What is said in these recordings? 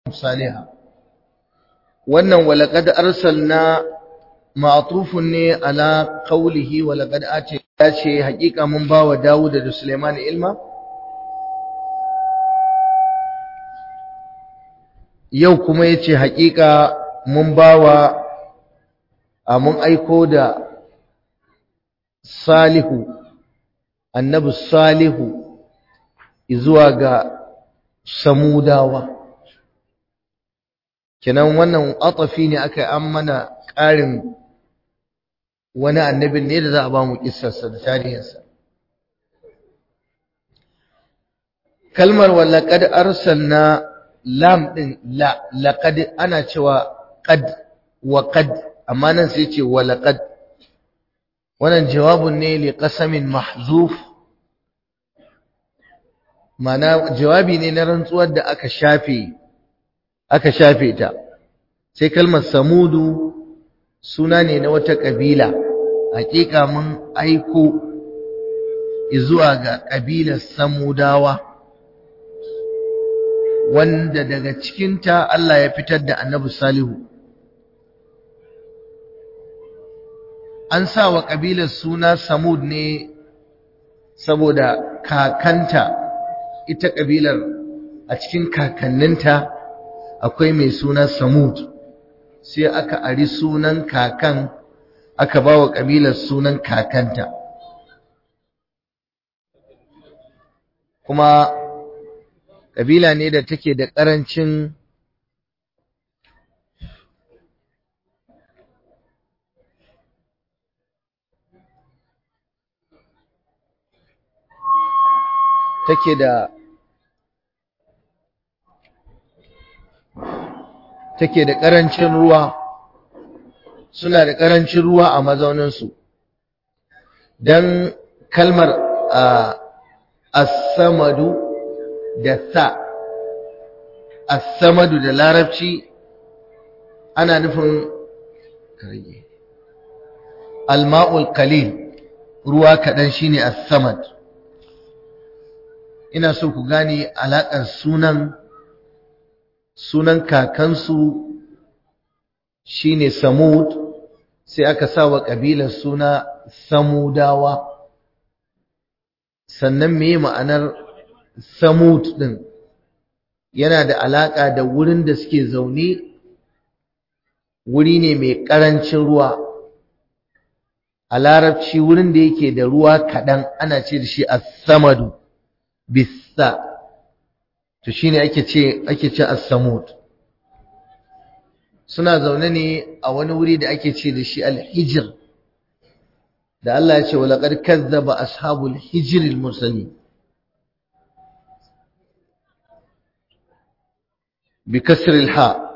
saliha wannan walaqad arsalna ma'tufun ne ala qawlihi walaqad ati yace hakika mun bawa Dawud da Sulaiman ilma yau kuma yace hakika mun bawa a mun aiko da salihu annabi salihu zuwa ga samudawa kenan wannan atafi ne aka yi an mana ƙarin wani annabin ne da za a ba mu kissarsa da tarihinsa kalmar walaƙad arsalna lam ɗin la laƙad ana cewa ƙad wa ƙad amma nan sai ce walaƙad wannan jawabun ne li qasamin mahzuf mana jawabi ne na rantsuwar da aka shafe aka shafe ta sai kalmar samudu suna ne na wata kabila hakika mun aiko zuwa ga kabilar samudawa wanda daga cikinta Allah ya fitar da annabi salihu an sa wa kabilar suna samud ne saboda kakanta ita kabilar a cikin kakanninta akwai mai suna samud sai aka ari sunan kakan aka ba wa ƙabilar sunan kakanta kuma ƙabila ne da take da ƙarancin take da take da ƙarancin ruwa suna da ƙarancin ruwa a mazauninsu don kalmar as-samadu da sa as-samadu da larabci ana nufin al-ma'ul qalil ruwa kaɗan shine as-samad ina so ku gane alaƙar sunan sunan kakansu shine Samud sai aka sa wa ƙabilar suna Samudawa sannan me ma'anar Samud ɗin yana da alaƙa da wurin da suke zaune wuri ne mai ƙarancin ruwa a larabci wurin da yake da ruwa kaɗan ana ce da shi as-samadu bisa to shine ake ce ake ce as-samud suna zaune ne a wani wuri da ake ce da shi al-hijr da Allah ya ce wa laqad kazzaba ashabul hijr al-mursalin bi kasr al-ha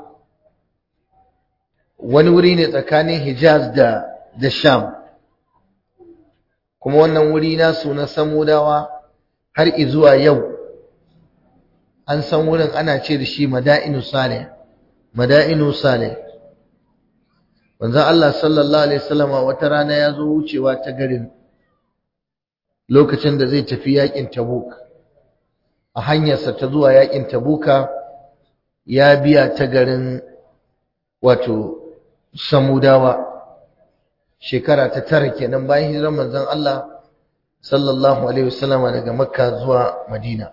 wani wuri ne tsakanin Hijaz da da Sham kuma wannan wuri nasu na samudawa har izuwa yau an san wurin ana ce da shi mada'inu salih mada'inu salih wanzan Allah sallallahu alaihi wasallama wata rana ya zo wucewa ta garin lokacin da zai tafi yakin tabuk a hanyarsa ta zuwa yakin tabuka ya biya ta garin wato samudawa shekara ta tara kenan bayan hijirar manzon Allah sallallahu alaihi wasallama daga makka zuwa madina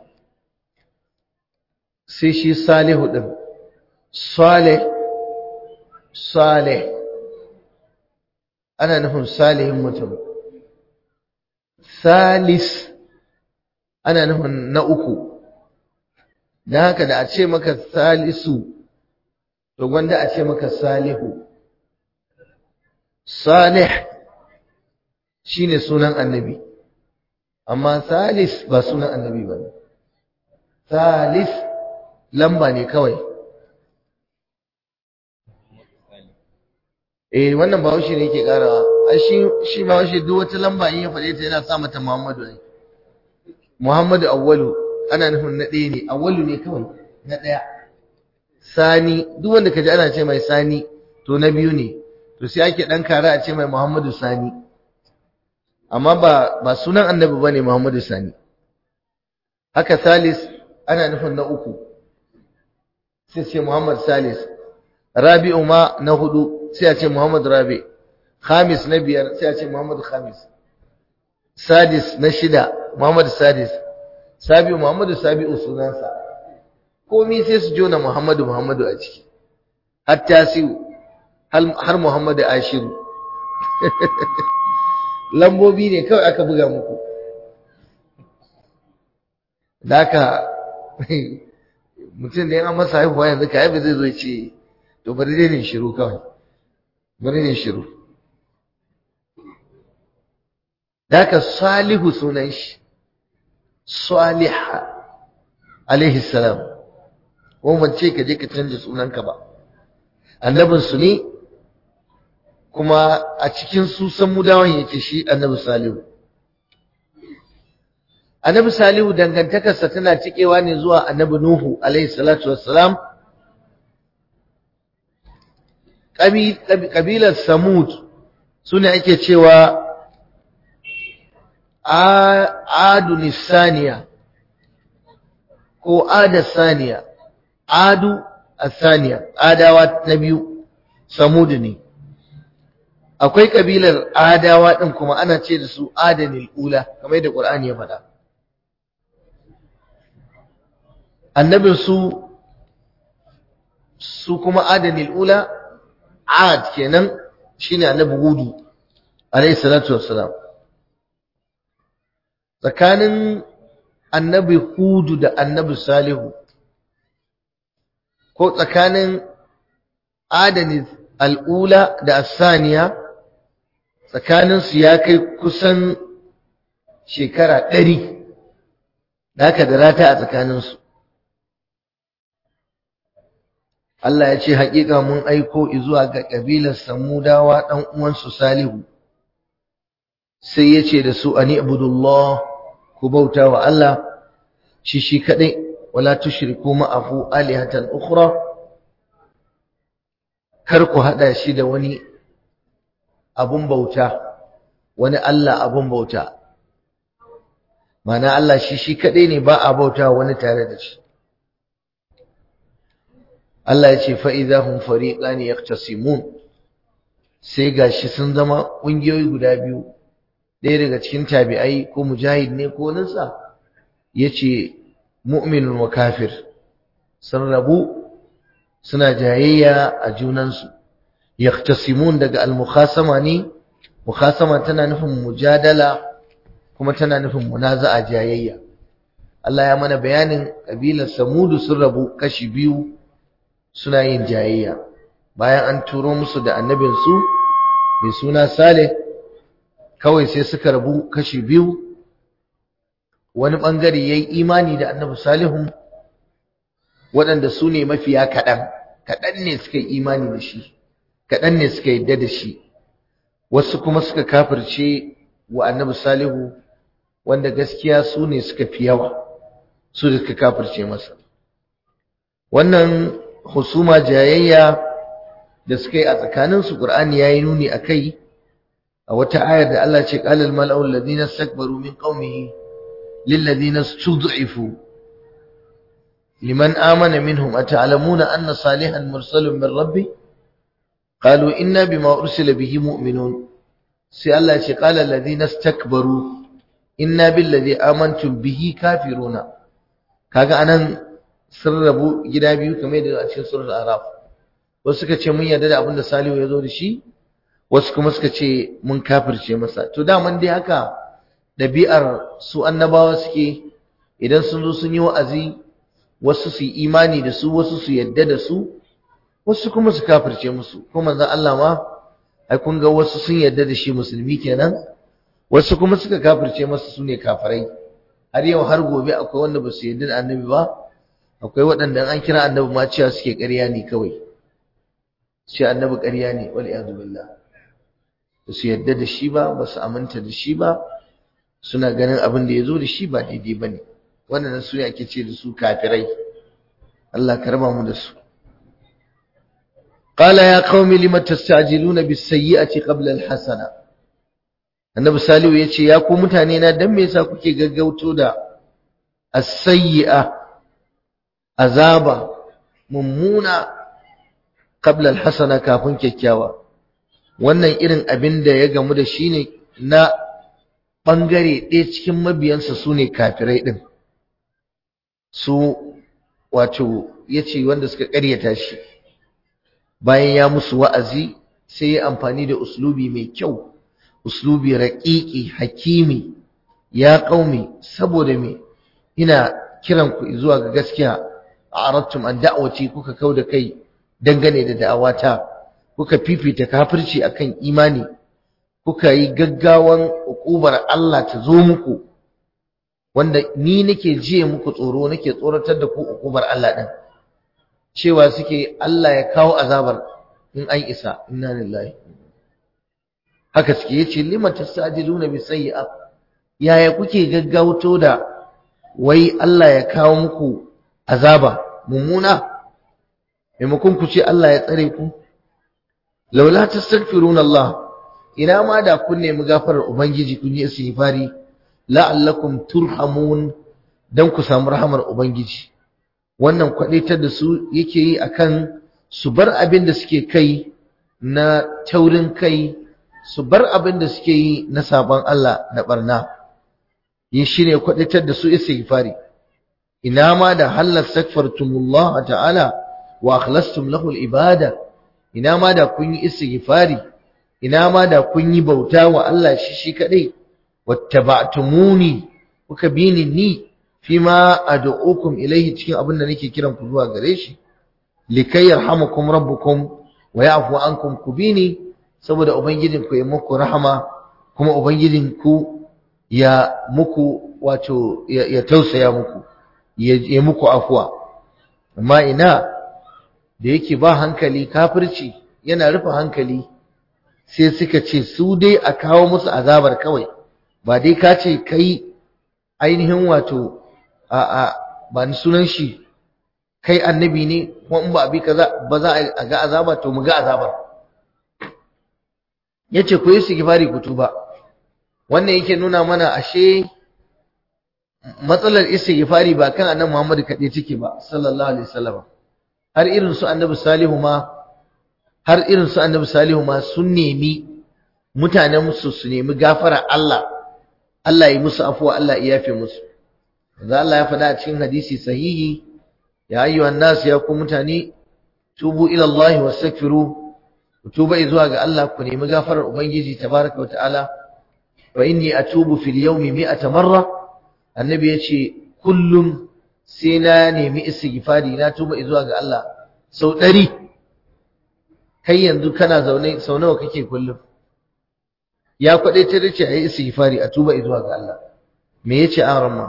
sai shi salihu ɗin salih salih ana nufin salihin mutum salis ana nufin na uku don haka da a ce maka salisu to gwanda a ce maka salihu salih shine sunan annabi amma salis ba sunan annabi ba ne salis lamba ne kawai eh wannan bahaushe ne yake karawa ai shi shi bahaushe duk wata lamba in ya faɗe ta yana sa mata Muhammadu ne Muhammadu awwalu ana nufin na ɗaya ne awwalu ne kawai na ɗaya sani duk wanda kaji ana ce mai sani to na biyu ne to sai ake dan kara a ce mai Muhammadu sani amma ba ba sunan annabi bane Muhammadu sani haka salis ana nufin na uku sai ce Muhammad Salis Rabi'u ma na hudu sai a ce Muhammad Rabi Khamis na biyar sai a ce Muhammad Khamis Sadis na shida Muhammad Sadis Sabi'u Muhammadu Sabi'u sunansa komai sai su jona Muhammadu Muhammadu a ciki har tasiu har Muhammadu Ashiru lambobi ne kawai aka buga muku da haka mutum da yana masa haihuwa yanzu ka haifu zai zo ce to bari dai ne shiru kawai bari ne shiru da haka salihu sunan shi saliha alaihi salam ko ban ce ka je ka canza sunanka ba annabinsu ne kuma a cikin su san mudawan yake shi annabi salihu annabi salihu dangantakarsa tana cikewa ne zuwa annabi nuhu alaihi salatu wassalam kabilar samud su ne ake cewa adu nisaniya ko ada saniya adu asaniya adawa na biyu samud ne akwai kabilar adawa din kuma ana ce da su adanil ula kamar yadda qur'ani ya faɗa annabin su su kuma adanil ula ad kenan shine annabi hudu alayhi salatu wassalam tsakanin annabi hudu da annabi salihu ko tsakanin adanil al'ula da asaniya tsakaninsu ya kai kusan shekara ɗari da aka da rata a tsakaninsu Allah ya ce haƙiƙa mun aiko zuwa ga ƙabilar samudawa ɗan uwansu salihu sai ya ce da su ani abudullah ku bauta wa Allah shi shi kaɗai wala tushriku ma'ahu alihatan ukhra kar ku haɗa shi da wani abun bauta wani Allah abun bauta mana Allah shi shi kaɗai ne ba a bauta wani tare da shi Allah ya ce fa'idahun fariƙa ne ya sai ga shi sun zama ƙungiyoyi guda biyu ɗaya daga cikin tabi'ai ko mujahid ne ko nasa ya ce mu'minun wa kafir sun rabu suna jayayya a junansu yaktasimun daga al-mukhasama ne mukhasama tana nufin mujadala kuma tana nufin munaza'a jayayya Allah ya mana bayanin kabilar Samudu sun rabu kashi biyu suna yin jayayya bayan an turo musu da annabin su mai suna Saleh kawai sai suka rabu kashi biyu wani bangare yayi imani da annabi Salihun waɗanda su ne mafiya kaɗan kaɗan ne suka yi imani da shi kaɗan ne suka yadda da shi wasu kuma suka kafirce wa annabi salihu wanda gaskiya su ne suka fi yawa su da suka kafirce masa wannan husuma jayayya da suka yi a tsakaninsu ƙur'ani ya yi nuni a kai a wata ayar da Allah ce ƙalal mala'u alladhina istakbaru min qaumihi lil ladina stud'ifu liman amana minhum ata'lamuna anna salihan mursalun min rabbi qalu inna bima ursila bihi mu'minun sai Allah ya ce qala alladhina istakbaru inna billadhi amantum bihi kafiruna kaga anan sun rabu gida biyu kamar yadda a cikin suratul araf wasu suka ce mun yarda da abin da Salihu ya zo da shi wasu kuma suka ce mun kafirce masa to daman dai haka ɗabi'ar su annabawa suke idan sun zo sun yi wa'azi wasu su yi imani da su wasu su yadda da su wasu kuma su kafirce musu ko manzon Allah ma ai kun ga wasu sun yadda da shi musulmi kenan wasu kuma suka kafirce masa su ne kafirai har yau har gobe akwai wanda ba su yadda da annabi ba akwai waɗanda an kira annabi ma cewa suke ƙarya ne kawai ce annabi ƙarya ne wal iyadu billah ba su yadda da shi ba ba su aminta da shi ba suna ganin abin da ya zo da shi ba daidai ba ne wannan su ne ake ce da su kafirai Allah ka raba mu da su قال يا قوم لم تستعجلون بالسيئة قبل الحسنة annabi salihu ya ce ya ku mutane na dan me yasa kuke gaggauto da as-sayyi'a azaba mummuna qabla alhasana kafin kyakkyawa wannan irin abin da ya gamu da shi ne na bangare ɗaya cikin mabiyansa su ne kafirai ɗin su wato ya ce wanda suka ƙaryata shi bayan ya musu wa'azi sai ya amfani da uslubi mai kyau uslubi raƙiƙi hakimi ya ƙaumi saboda me ina kiran ku zuwa ga gaskiya a arattum an da'awati kuka kau da kai dangane da da'awata kuka fifita kafirci akan imani kuka yi gaggawan ukubar Allah ta zo muku wanda ni nake jiye muku tsoro nake tsoratar da ku ukubar Allah din cewa suke Allah ya kawo azabar in an isa inna lillahi haka suke yace lima tasajiluna bi sayyi'a yaya kuke gaggauto da wai Allah ya kawo muku azaba mummuna maimakon ku ce Allah ya tsare ku laula tastaghfiruna Allah ina ma da kun nemi gafarar ubangiji kun yi istighfari la'allakum turhamun dan ku samu rahamar ubangiji wannan kwadaitar da su yake yi akan su bar abin da suke kai na taurin kai su bar abin da suke yi na sabon Allah na barna yin shine kwadaitar da su istighfari ina ma da halal sakfartumullah ta'ala wa akhlastum lahu al-ibada ina ma da kun yi istighfari ina ma da kun yi bauta wa Allah shi shi kadai wattaba'tumuni kuka bini ni fima ad'ukum ilayhi cikin abin da nake kiran ku zuwa gare shi likay yarhamukum rabbukum wa ya'fu ankum kubini saboda ubangijin ku ya muku rahama kuma ubangijin ku ya muku wato ya tausaya muku ya muku afwa amma ina da yake ba hankali kafirci yana rufe hankali sai suka ce su dai a kawo musu azabar kawai ba dai ka ce kai ainihin wato a a ba ni sunan shi kai annabi ne kuma in ba abi kaza ba za a ga azaba to mu ga azabar yace ku yi sigifari ku tuba wannan yake nuna mana ashe matsalar istighfari ba kan annabi Muhammad kaɗai take ba sallallahu alaihi wasallam har irin su annabi Salihu ma har irin su annabi Salihu ma sun nemi mutanen musu su nemi gafara Allah Allah ya musu afuwa Allah ya yafe musu da Allah ya faɗa a cikin hadisi sahihi ya ayyuhan nas ya ku mutane tubu ila Allah wastaghfiru tuba zuwa ga Allah ku nemi gafarar ubangiji tabaraka wa ta'ala fa inni atubu fil yawmi mi'ata marra annabi yace kullum sai na nemi istighfari na tuba zuwa ga Allah sau ɗari kai yanzu kana zaune sau nawa kake kullum ya kwaɗe ta dace a yi istighfari a tuba zuwa ga Allah me yace an ramma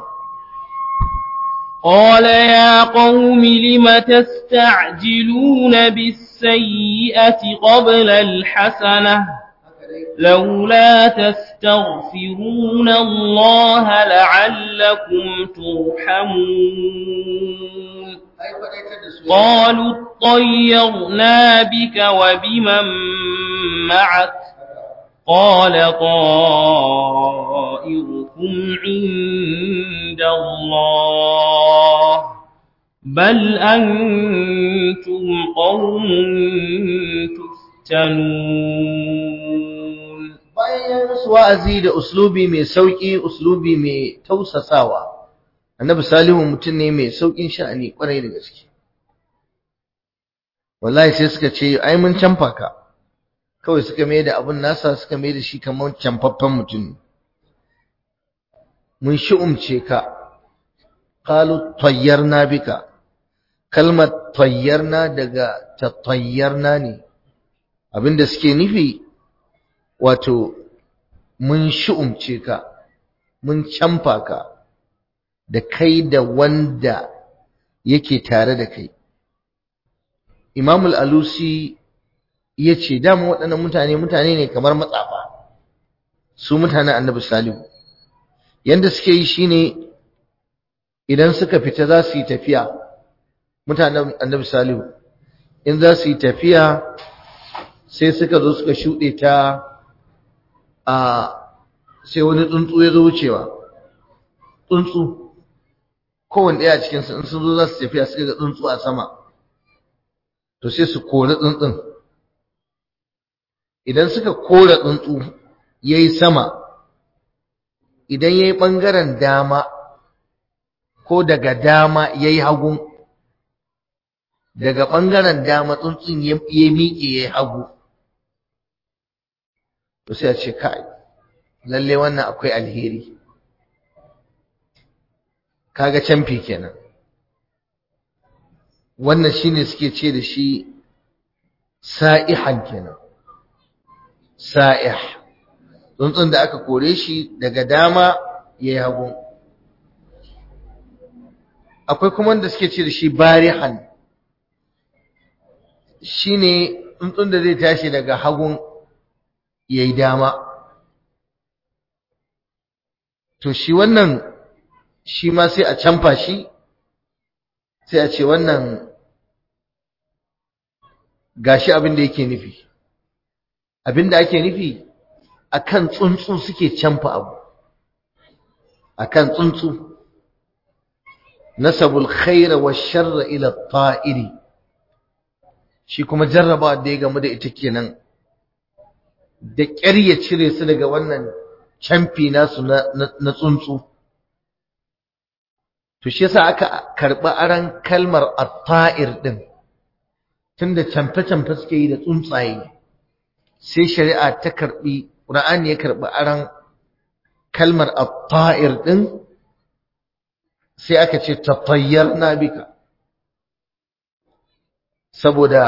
قال يا قوم لم تستعجلون بالسيئة قبل الحسنة لولا تستغفرون الله لعلكم ترحمون قالوا اطيرنا بك وبمن معك قال طائركم عند الله بل أنتم قوم تفتنون bayan wa'azi da uslubi mai sauki uslubi mai tausasawa annabi salihu mutum ne mai saukin sha'ani kwarai da gaske wallahi sai suka ce ai mun canfa ka kawai suka mai da abun nasa suka mai da shi kamar canfaffen mutum mun shi'umce ka qalu tayyarna bika kalmar tayyarna daga tatayyarna ne abinda suke nufi wato mun shi'umce ka mun canfa ka da kai da wanda yake tare da kai Imam al-Alusi ya ce dama waɗannan mutane mutane ne kamar matsafa su mutanen annabi salihu yanda suke yi shine idan suka fita za su yi tafiya mutanen annabi salihu in za su yi tafiya sai suka zo suka shuɗe ta a sai wani tsuntsu ya zo wucewa tsuntsu kowane ɗaya cikinsu in sun zo za su tafiya suka ga tsuntsu a sama to sai su kori tsuntsun idan suka kora tsuntsu yayi sama idan yayi bangaren dama ko daga dama yayi hagu daga bangaren dama tsuntsun ya miƙe yayi hagu to sai a ce kai lalle wannan akwai alheri kaga canfi kenan wannan shine suke ce da shi sa'ihan kenan sa'ih tsuntsun da aka kore shi daga dama yayi hagu akwai kuma wanda suke ce da shi barihan shine tsuntsun da zai tashi daga hagun yayi dama to shi wannan shi ma sai a canfa shi sai a ce wannan gashi abin da yake nufi abin da ake nufi akan tsuntsu suke canfa abu akan tsuntsu nasabul khaira wa sharra ila ta'iri shi kuma jarraba da ya gamu da ita kenan da ƙyar ya cire su daga wannan camfi nasu na tsuntsu to shi yasa aka karɓi aran kalmar at-ta'ir din tunda camfe-camfe suke yi da tsuntsaye sai shari'a ta karɓi Qur'ani ya karɓi aran kalmar at-ta'ir din sai aka ce tatayyarna bika saboda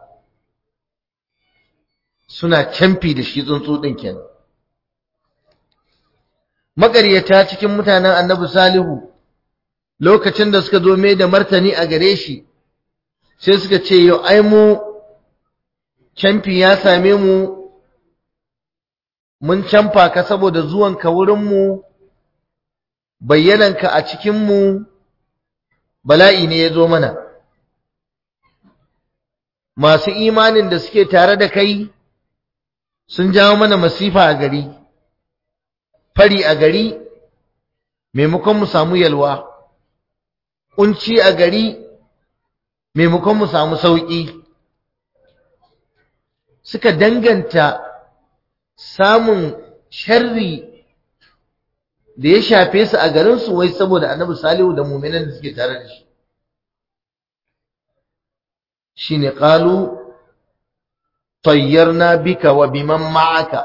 suna camfi da shi tsuntsu din kenan maƙaryata cikin mutanen annabi salihu lokacin da suka zo mai da martani a gare shi sai suka ce yau ai mu camfi ya same mu mun camfa ka saboda zuwanka wurinmu bayyananka a cikinmu bala'i ne ya zo mana masu imanin da suke tare da kai sun jawo mana masifa a gari fari a gari maimakon mu samu yalwa kunci a gari maimakon mu samu sauƙi suka danganta samun sharri da ya shafe su a garinsu wai saboda annabi salihu da muminan da suke tare da shi shine qalu tayyarna bika wa biman ma'aka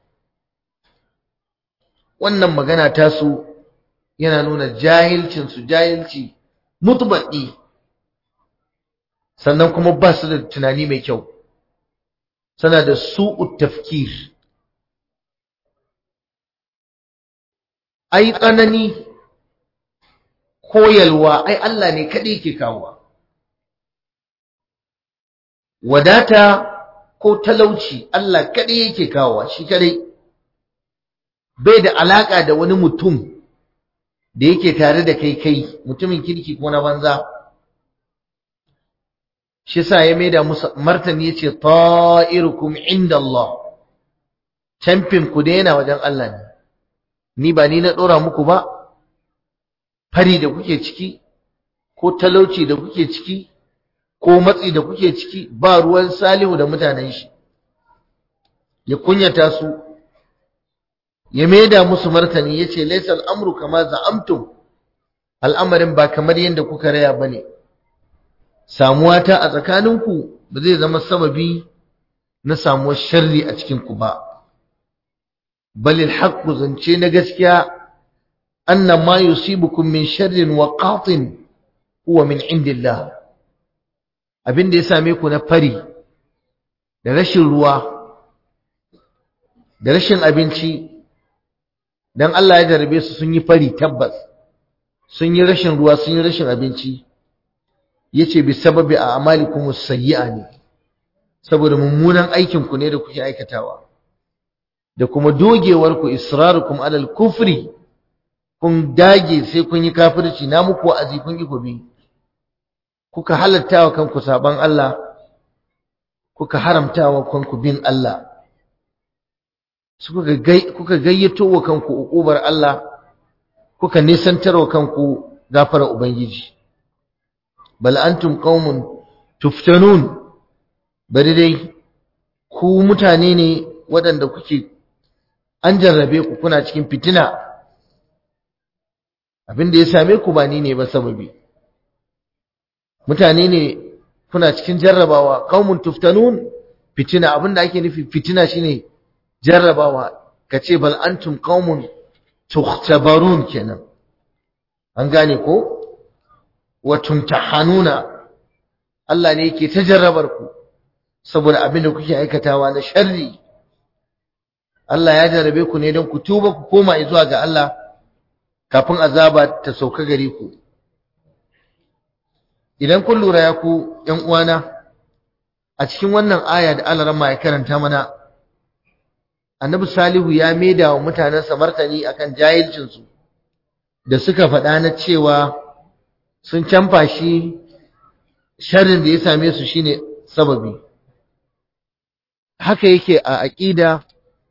wannan magana ta su yana nuna jahilcin su jahilci mutbaqi sannan kuma ba su da tunani mai kyau sana da su'ut tafkir ai tsanani koyalwa ai Allah ne kaɗai ke kawowa wadata ko talauci Allah kaɗai yake kawowa shi kaɗai bai da alaƙa da wani mutum da yake tare da kai kai mutumin kirki ko na banza shi sa ya maida musu martani yace ta'irukum inda Allah camfin ku daina wajen Allah ne ni ba ni na dora muku ba fari da kuke ciki ko talauci da kuke ciki ko matsi da kuke ciki ba ruwan salihu da mutanen shi ya kunyata su ya maida musu martani yace laysal amru kama za'amtum al'amarin ba kamar yadda kuka raya bane samuwa ta a tsakaninku ba zai zama sababi na samuwar sharri a cikin ku ba balil haqqu zance na gaskiya anna ma yusibukum min sharrin wa qatin huwa min indillah abin da ya same ku na fari da rashin ruwa da rashin abinci dan Allah ya jarabe su sun yi fari tabbas sun yi rashin ruwa sun yi rashin abinci yace bi sababi a amalikum sayyi'a ne saboda mummunan aikin ku ne da kuke aikatawa da kuma dogewar ku israrukum alal kufri kun dage sai kun yi kafirci na muku wa'azi kun yi gobe kuka halatta wa kanku saban Allah kuka haramta wa kanku bin Allah kuka gayyato wa kanku uƙubar Allah kuka nisantar wa kanku gafara ubangiji bal antum qaumun tuftanun bari dai ku mutane ne waɗanda kuke an jarrabe ku kuna cikin fitina abin da ya same ku ba ni ne ba sababi mutane ne kuna cikin jarrabawa qaumun tuftanun fitina abin da ake nufi fitina shine jarrabawa kace bal antum qaumun tukhtabarun kenan an gane ko wa tumtahanuna Allah ne yake ta jarrabar ku saboda abin da kuke aikatawa na sharri Allah ya jarrabe ku ne don ku tuba ku koma zuwa ga Allah kafin azaba ta sauka gare ku idan kun lura ya ku ƴan uwana a cikin wannan aya da Allah ran ya karanta mana Annabi Salihu ya maida wa mutanensa martani akan jahilcin su da suka faɗa na cewa sun canfa shi sharrin da ya same su shine sababi haka yake a aqida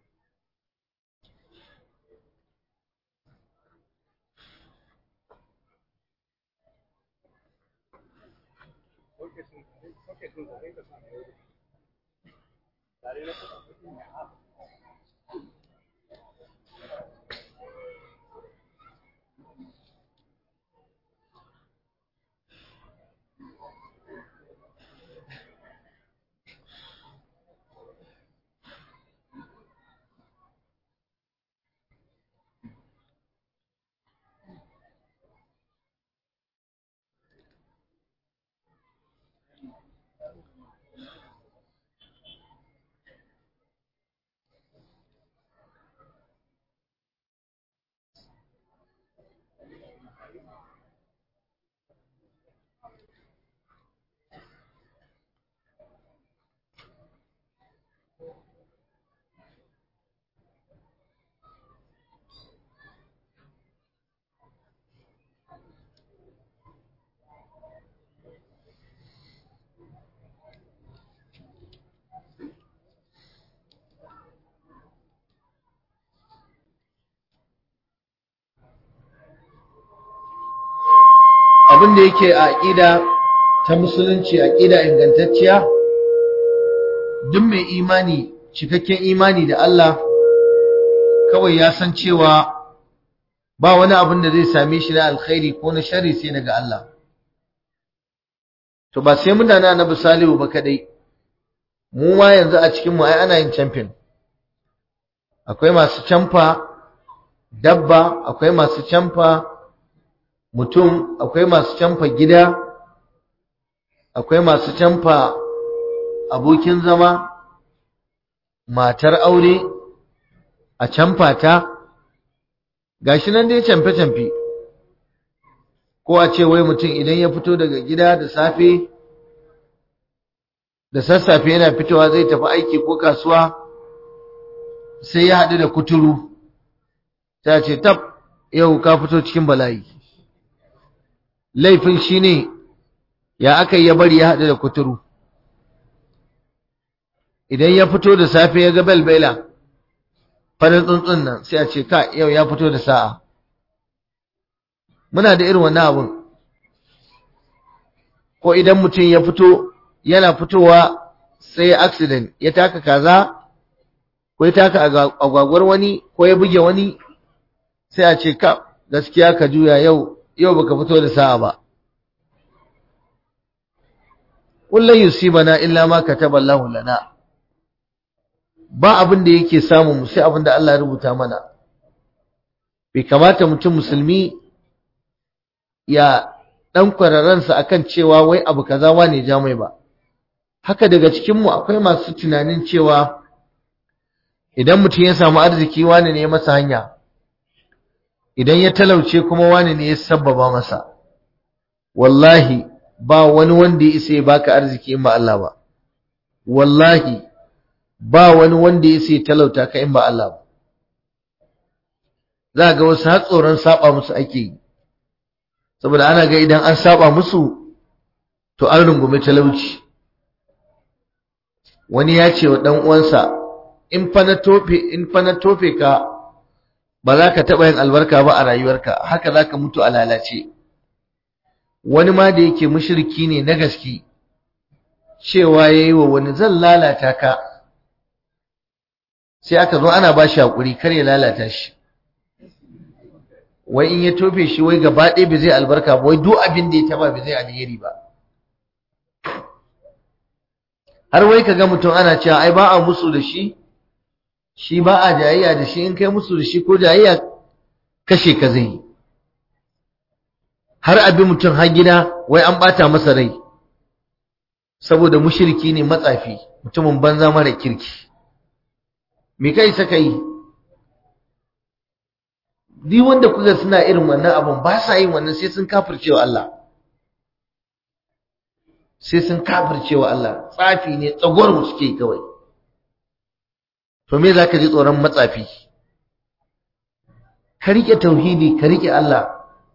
abin da yake a aƙida ta musulunci aƙida ingantacciya duk mai imani cikakken imani da Allah kawai ya san cewa ba wani abin da zai same shi na alkhairi ko na shari sai daga Allah to ba sai mutane annabi salihu ba kadai mu ma yanzu a cikin mu ai ana yin champion akwai masu camfa dabba akwai masu camfa mutum akwai masu camfa gida akwai masu camfa abokin zama matar aure a camfa ta gashi nan dai camfe-camfe ko a ce wai mutum idan ya fito daga gida da safe da sassafe yana fitowa zai tafi aiki ko kasuwa sai ya haɗu da kuturu ta ce tab yau ka fito cikin bala'i laifin shi ne ya aka yi ya bari ya haɗu da kuturu idan ya fito da safe ya ga belbela farin tsuntsun nan sai a ce ka yau ya fito da sa'a muna da irin wannan abun ko idan mutum ya fito yana fitowa sai ya accident ya taka kaza ko ya taka agwagwar wani ko ya buge wani sai a ce ka gaskiya ka juya yau yau baka fito da sa'a ba kullun yusibana illa ma kataba Allahu lana ba abin da yake samu mu sai abin da Allah ya rubuta mana bai kamata mutum musulmi ya dan kwararansa akan cewa wai abu kaza wane ja mai ba haka daga cikin mu akwai masu tunanin cewa idan mutum ya samu arziki wane ne masa hanya idan ya talauce kuma wane ne ya sabbaba masa wallahi ba wani wanda ya isa ya baka arziki in ba Allah ba wallahi ba wani wanda ya isa ya talauta ka in ba Allah ba za ga wasu har tsoron saba musu ake yi saboda ana ga idan an saba musu to an rungume talauci wani ya ce wa dan uwansa in fa na tofe in fa na tofe ka ba za ka taɓa yin albarka ba a rayuwarka haka za ka mutu a lalace wani ma da yake mushriki ne na gaske cewa ya yi wa wani zan lalata ka sai aka zo ana ba shi haƙuri kar ya lalata shi wai in ya tofe shi wai gaba ɗaya bai zai albarka ba wai duk abin da ya taba bai zai alheri ba har wai ka ga mutum ana cewa ai ba a musu da shi shi ba a jayayya da shi in kai musu da shi ko jayayya kashe ka zai yi har abin mutum har gida wai an bata masa rai saboda mushriki ne matsafi mutumin banza mara kirki me kai saka yi duk wanda kuka suna irin wannan abun ba sa yin wannan sai sun kafircewa Allah sai sun kafircewa Allah tsafi ne tsagwar mu suke kawai to me zaka ji tsoron matsafi ka rike tauhidi ka rike Allah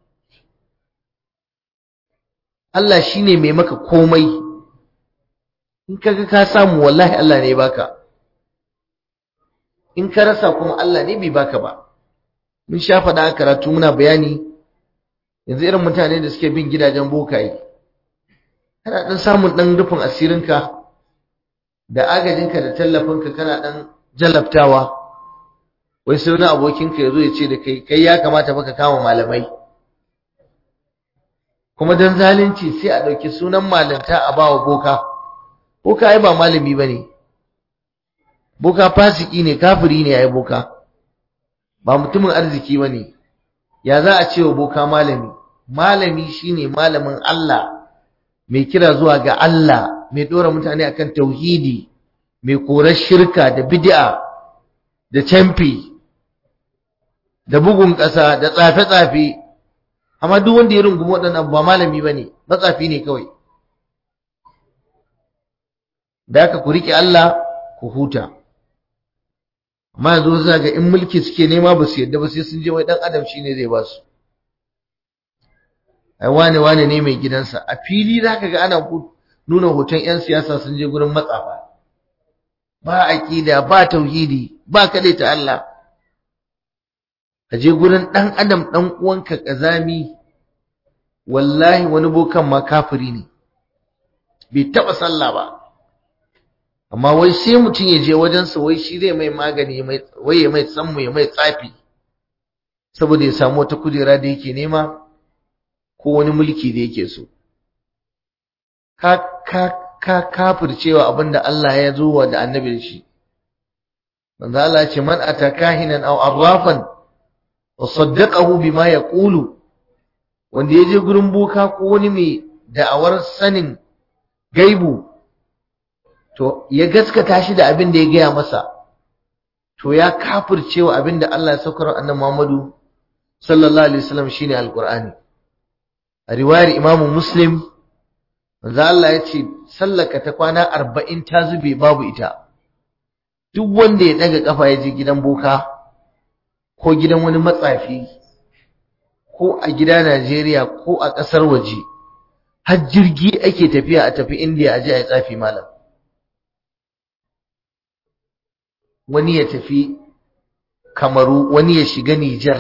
Allah shine mai maka komai in kaga ka samu wallahi Allah ne baka in ka rasa kuma Allah ne bai baka ba mun sha faɗa a karatu muna bayani yanzu irin mutane da suke bin gidajen bokaye kana dan samun dan rufin asirinka da agajinka da tallafinka kana dan jalabtawa wai sai wani abokinka ya zo ya ce da kai kai ya kamata baka kama malamai kuma dan zalunci sai a ɗauki sunan malanta a bawa boka boka ai ba malami bane boka fasiki ne kafiri ne ai boka ba mutumin arziki bane ya za a ce wa boka malami malami shine malamin Allah mai kira zuwa ga Allah mai dora mutane akan tauhidi mai korar shirka da bid'a da camfi da bugun ƙasa da tsafe-tsafe amma duk wanda ya rungumi waɗannan ba malami bane matsafi ne kawai da aka ku riƙe Allah ku huta amma yanzu za ga in mulki suke nema ba su yadda ba sai sun je wai dan adam shine zai ba su ai wane wane ne mai gidansa a fili zaka ga ana nuna hoton yan siyasa sun je gurin matsafa ba aqida ba tauhidi ba kade ta Allah ka je gurin dan adam dan uwanka kazami wallahi wani bokan ma kafiri ne bai taba sallah ba amma wai sai mutum ya je wajensa wai shi zai mai magani wai ya mai tsammu ya mai tsafi saboda ya samu wata kujera da yake nema ko wani mulki da yake so ka ka ka kafircewa abinda Allah ya zo wa da annabi da shi manzo Allah ya ce man atakahinan aw arrafan wa saddaqahu bima yaqulu wanda ya je gurin boka ko wani mai da'awar sanin gaibu to ya gaskata shi da abin da ya gaya masa to ya kafircewa abin da Allah ya saukar annabi Muhammadu sallallahu alaihi wasallam shine alqur'ani a riwayar Imam Muslim manzo Allah ya ce sallaka ta kwana 40 ta zube babu ita duk wanda ya daga kafa ya je gidan boka ko gidan wani matsafi ko a gida Najeriya ko a ƙasar waje har jirgi ake tafiya a tafi India a je a yi tsafi malam wani ya tafi kamaru wani ya shiga Nijar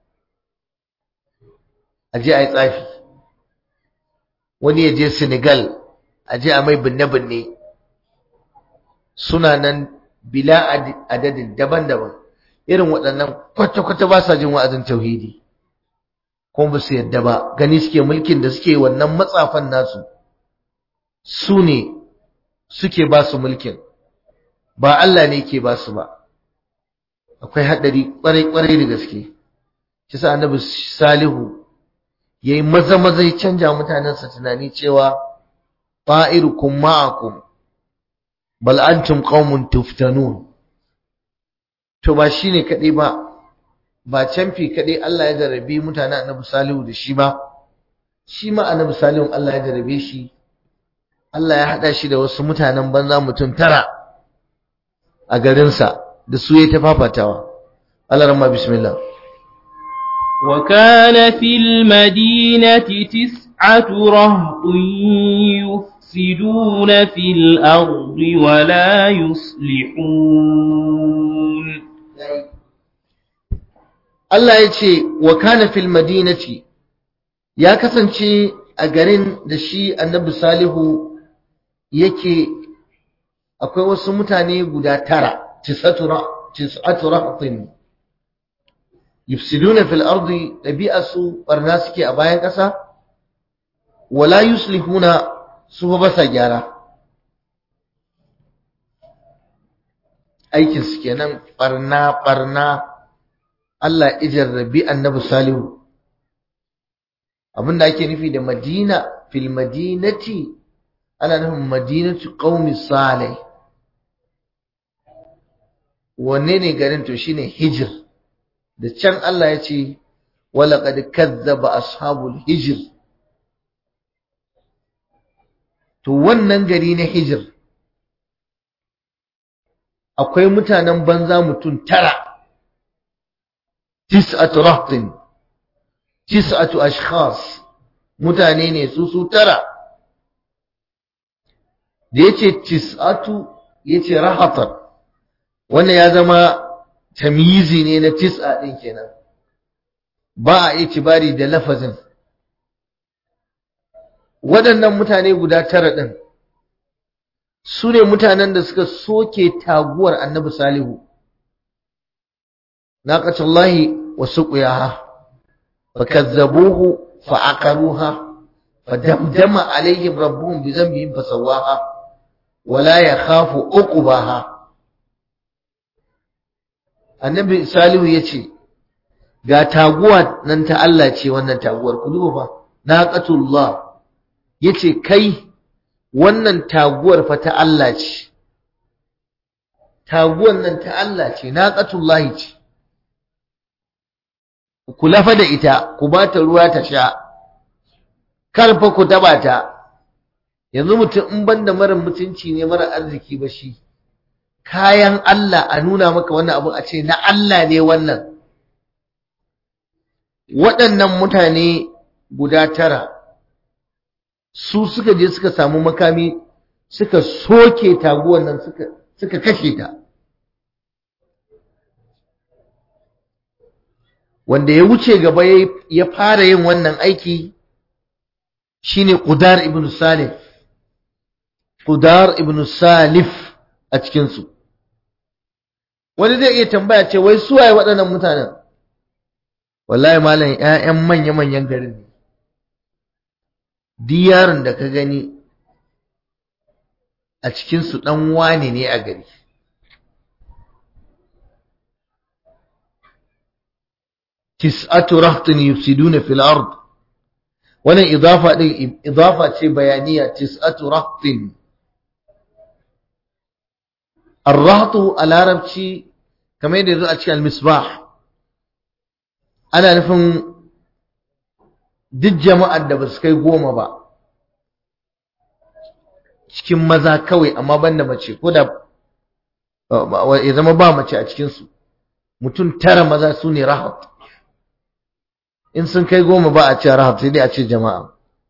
a je a yi tsafi wani ya je Senegal a je a mai binne-binne suna nan bila adadin daban-daban irin waɗannan kwata-kwata ba sa jin wa'azin tauhidi kuma ba su yadda ba gani suke mulkin da suke wannan matsafan nasu su ne suke ba su mulkin ba Allah ne ke ba su ba akwai haɗari ƙwarai-ƙwarai da gaske shi sa annabi salihu ya yi maza-maza ya canja mutanensa tunani cewa fa'irukum ma'akum bal antum qaumun tuftanun to ba shine kaɗai ba ba canfi kaɗai Allah ya jarabe mutanen annabi salihu da shi ba shi ma annabi salihu Allah ya jarabe shi Allah ya haɗa shi da wasu mutanen banza mutum tara a garinsa da su ya ta fafatawa Allah ramma bismillah وكان في المدينة تسعة رهط يفسدون في الأرض ولا يصلحون Allah ya ce wa kana fil madinati ya kasance a garin da shi annabi salihu yake akwai wasu mutane guda tara tis'atu rahtin yufsiduna fil ardi dabi'asu barna suke a bayan ƙasa wala yuslihuna su ba sa gyara aikin su kenan barna barna Allah ijarrabi annabi salihu abinda ake nufi da madina fil madinati ana nufin madinatu qaumi salih wanne ne garin to shine hijr da can Allah ya ce walaqad kazzaba ashabul hijr to wannan gari na hijr akwai mutanen banza mutum tara tis'atu rahtin tis'atu ashkhas mutane ne su su tara da yace tis'atu yace rahatan wannan ya zama tamyizi ne na tis'a din kenan ba a itibari da lafazin waɗannan mutane guda tara ɗin su ne mutanen da suka soke taguwar annabi salihu naqatullahi wa suqiyaha fakazzabuhu fa'aqaruha fadamdama alaihim rabbuhum bi dhanbihim fasawaha wala yakhafu uqbaha annabi salihu yace ga taguwa nan ta Allah ce wannan taguwar ku duba fa naqatullah yace kai wannan taguwar fa ta Allah ce taguwar nan ta Allah ce naqatullahi ce ku lafa da ita ku ba ta ruwa ta sha kar fa ku taba ta yanzu mutum in banda mara mutunci ne mara arziki ba shi kayan Allah a nuna maka wannan abu a ce na Allah ne wannan waɗannan mutane guda tara su suka je suka samu makami suka soke taguwan nan suka suka kashe ta wanda ya wuce gaba ya fara yin wannan aiki shine Qudar ibn Salif Qudar ibn Salif a cikin su wani zai iya tambaya ce wai su waye waɗannan mutanen wallahi malam ƴaƴan manya-manyan garin ne diyarin da ka gani a cikin su dan wane ne a gari tis'atu rahtin yufsiduna fil ard wannan idafa din idafa ce bayaniya tis'atu rahtin ar-rahtu a larabci kamar yadda yazo a cikin al-misbah ana nufin duk jama'ar da ba su kai goma ba cikin maza kawai amma banda mace ko da ya zama ba mace a cikinsu mutum tara maza su ne rahat in sun kai goma ba a ce rahab sai dai a ce jama'a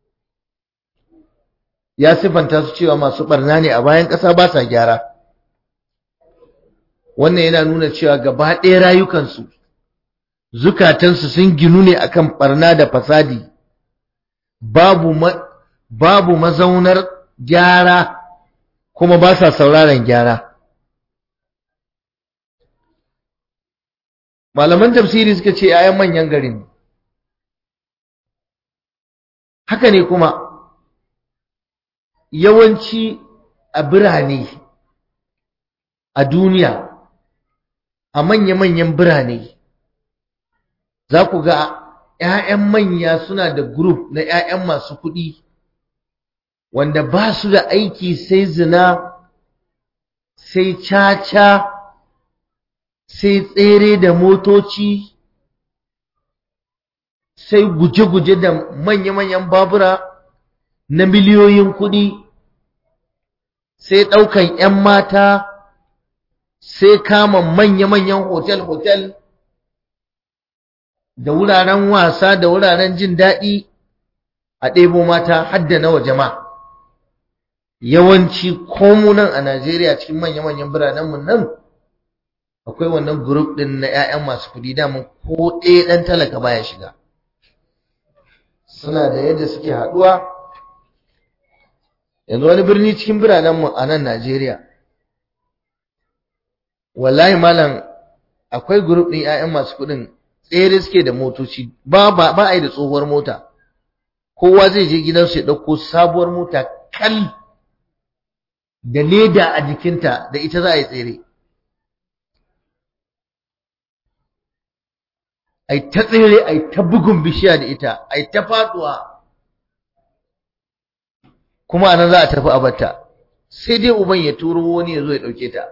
ya sifanta su cewa masu barna ne a bayan ƙasa ba sa gyara wannan yana nuna cewa gaba ɗaya rayukansu zukatansu sun ginu ne akan barna da fasadi babu babu mazaunar gyara kuma ba sa sauraron gyara malaman tafsiri suka ce 'ya'yan manyan garin ne haka ne kuma yawanci a birane a duniya a manya-manyan birane za ku ga ‘ya'yan manya suna da grup na ‘ya'yan masu kuɗi wanda ba su da aiki sai zina sai caca sai tsere da motoci sai guje-guje da manya-manyan babura na miliyoyin kuɗi sai ɗaukan ‘yan mata sai kama manya-manyan hotel-hotel da wuraren wasa da wuraren jin daɗi a ɗebo mata hadda na waje ma yawanci komunan a Najeriya cikin manya-manyan biranenmu nan akwai wannan grup ɗin na 'ya'yan masu kuɗi damun ko ɗaya ɗan talaka baya shiga suna da yadda suke haɗuwa yanzu wani birni cikin biranenmu a nan Najeriya wallahi malam akwai group ɗin 'ya'yan masu kuɗin tsere suke da motoci ba ba ba a yi da tsohuwar mota kowa zai je gidansu ya ɗauko sabuwar mota kal da leda a jikinta da ita za a yi tsere ai ta tsere ai ta bugun bishiya da ita ai ta faduwa kuma anan za a tafi abarta sai dai uban ya turo wani ya zo ya dauke ta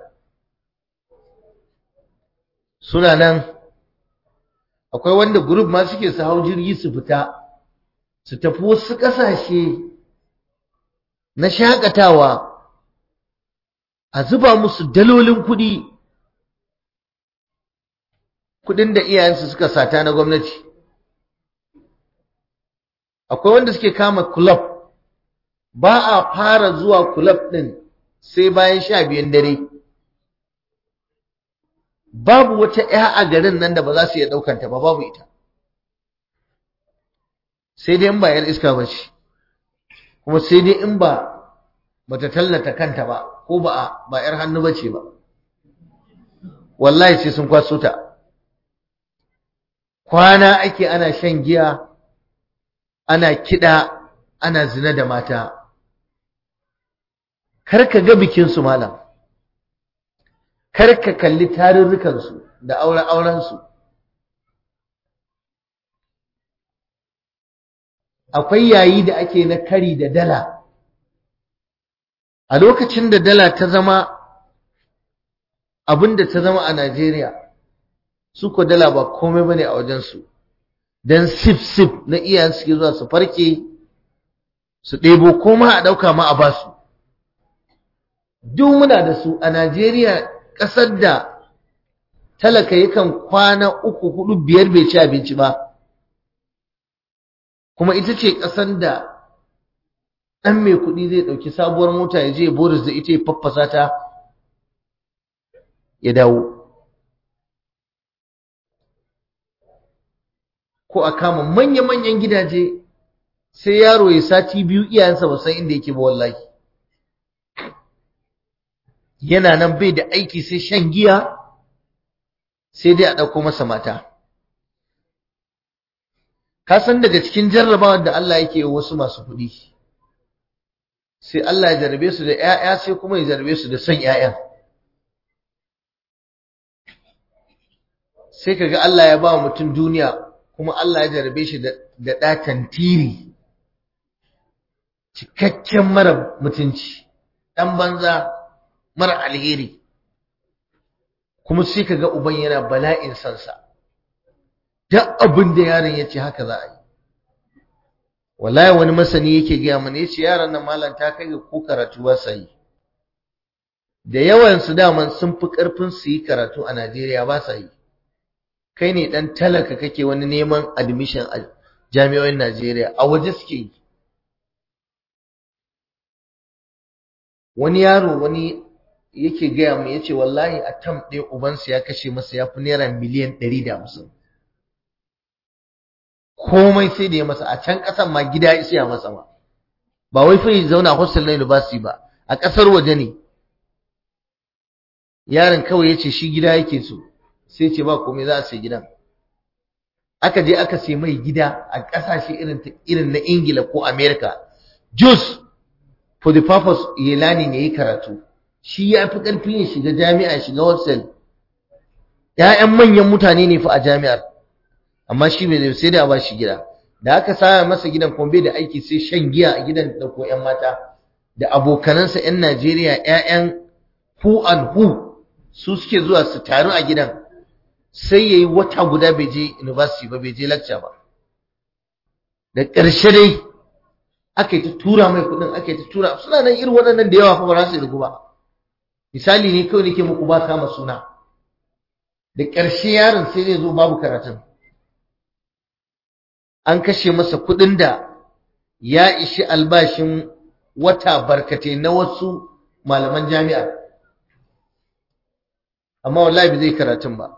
suna nan akwai wanda group ma suke su hau jirgi su fita su tafi wasu kasashe na shakatawa a zuba musu dalolin kuɗi kudin da iyayensu suka sata na gwamnati akwai wanda suke kama club ba a fara zuwa club din sai bayan sha biyan dare babu wata ‘ya a garin nan da ba za su iya ɗaukanta ba babu ita sai dai in ba ‘yar iska ba ce kuma sai dai in ba bata tallata kanta ba ko ba ba ‘yar hannu ba ce ba wallahi sai sun kwaso ta kwana ake ana shan giya ana kiɗa ana zina da mata kar ka ga bikinsu malam kar ka kalli tarurrukansu da auren aurensu akwai yayi da ake na kari da dala a lokacin da dala ta zama abinda ta zama a Najeriya su ko dala ba komai bane a wajensu dan sif sif na iyayen suke zuwa su farke su ɗebo koma a ɗauka ma a basu duk muna da su a Najeriya ƙasar da talaka yakan kwana uku hudu biyar bai ci abinci ba kuma ita ce ƙasar da ɗan mai kuɗi zai ɗauki sabuwar mota ya je boris da ita ya faffasa ta ya dawo ko a kama manya-manyan gidaje sai yaro ya sati biyu iyayensa ba san inda yake ba wallahi yana nan bai da aiki sai shan giya sai dai a ɗauko masa mata ka san daga cikin jarrabawar da Allah yake wasu masu kuɗi sai Allah ya jarrabe su da ‘ya'ya sai kuma ya jarrabe su da son ‘ya'yan sai ka ga Allah ya ba mutum duniya kuma Allah ya jarrabe shi da ɗatan tiri cikakken mara mutunci ɗan banza mara alheri kuma sai ka ga uban yana bala'in sansa duk abin da yaron ya ce haka za a yi wallahi wani masani yake gaya mana ya ce yaran nan malam ta kai ga ko karatu ba sa yi da yawan su daman sun fi karfin su yi karatu a Najeriya ba sa yi kai ne dan talaka kake wani neman admission a jami'o'in Najeriya a waje suke yi wani yaro wani yake gaya mu yace wallahi a tam ɗaya ubansa ya kashe masa ya fi naira miliyan ɗari da hamsin komai sai da ya masa a can ƙasan ma gida ya siya masa ma ba wai fa ya zauna hostel na university ba a ƙasar waje ne yaron kawai ya ce shi gida yake so sai ce ba komai za a sai gidan aka je aka sai mai gida a ƙasashe irin irin na ingila ko america just for the purpose ya lani ne yi karatu shi ya fi ƙarfin ya shiga jami'a shiga hostel ‘ya'yan manyan mutane ne fa a jami'ar amma shi bai sai da ba shi gida da aka sa masa gidan kuma bai da aiki sai shan giya a gidan da ko ƴan mata da abokanansa ƴan Najeriya ƴaƴan who and who su suke zuwa su taru a gidan sai yayi wata guda bai je university ba bai je lecture ba da ƙarshe dai aka yi ta tura mai kuɗin aka yi ta tura suna nan irin waɗannan da yawa fa ba za su irgu ba misali ne kawai nake muku ba kama suna da ƙarshe yaron sai zai zo babu karatun an kashe masa kuɗin da ya ishi albashin wata barkate na wasu malaman jami'a amma wallahi bai zai karatun ba